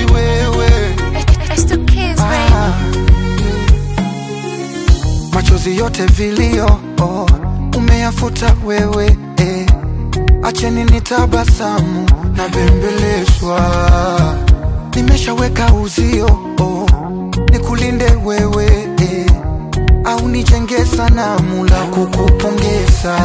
wewe It's the kids, baby. Ah, machozi yote vilio oh, umeyafuta wewe eh. Acheni nitabasamu na bembelezwa, nimeshaweka uzio oh, nikulinde wewe eh. Au nijenge sanamu la kukupongeza.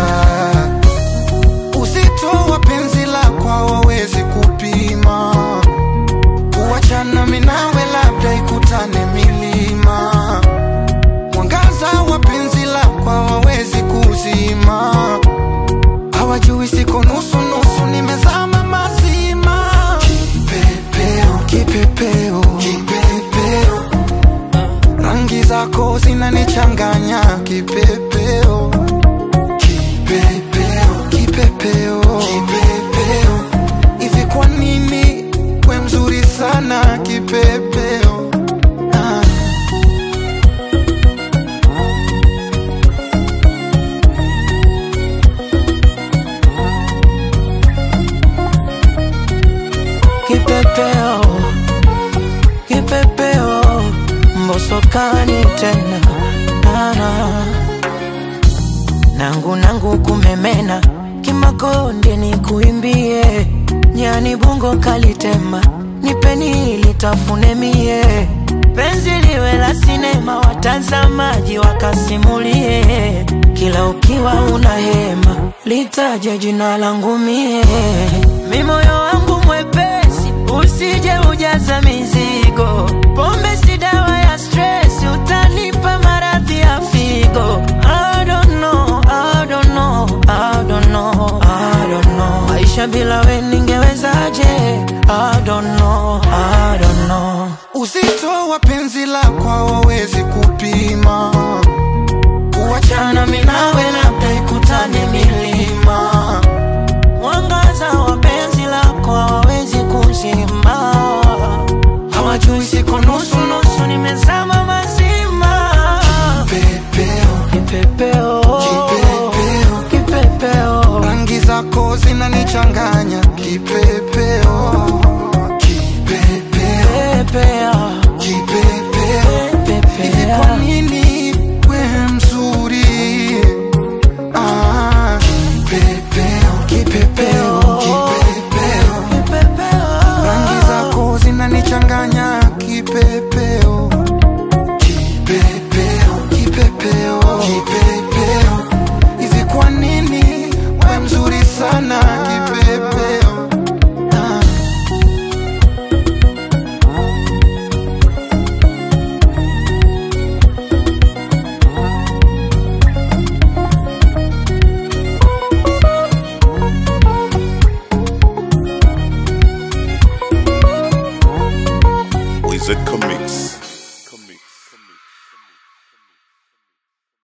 Uzito wa penzi lako hawawezi kupima, kuachana mimi nawe labda ikutane milima mwangaza wa penzi lako hawawezi kuzima, hawajui siko nusu nusu, nimezama mazima. Kipepeo, kipepeo, kipepeo, rangi zako zinanichanganya. Kipepeo, kipepeo, kipepeo, kipepeo, hivi kwa nini we mzuri sana kipepeo? Ah. Kipepeo, kipepeo, mbosokani tena nana nangu nangu kumemena kimakonde ni kuimbie nyani bungo kalitema nipeni litafune mie penzi liwe la sinema watazamaji wakasimulie kila ukiwa una hema litaje jina langu mie mi moyo wangu mwepesi usije ujaza mizigo pombe si dawa ya stress utanipa maradhi ya figo I don't know, I don't know, I don't know, I don't know. Maisha bila we ningewezaje? I don't know, I don't know. Uzito wa penzi lako hawawezi kupima, kuachana mimi nawe labda ikutane milima. Mwangaza wa penzi lako hawawezi kuzima, hawajui siko nusu nusu, nimezama mazima. Pepeo, Kipepeo, Kipepeo. kipepeo, rangi zako zinanichanganya. Kipepeo, kipepeo, pepea, kipepeo, hivi kwa pepea. nini we mzuri? Ah, kipepeo, kipepeo, kipepeo Kipepeo. rangi zako zinanichanganya kipepeo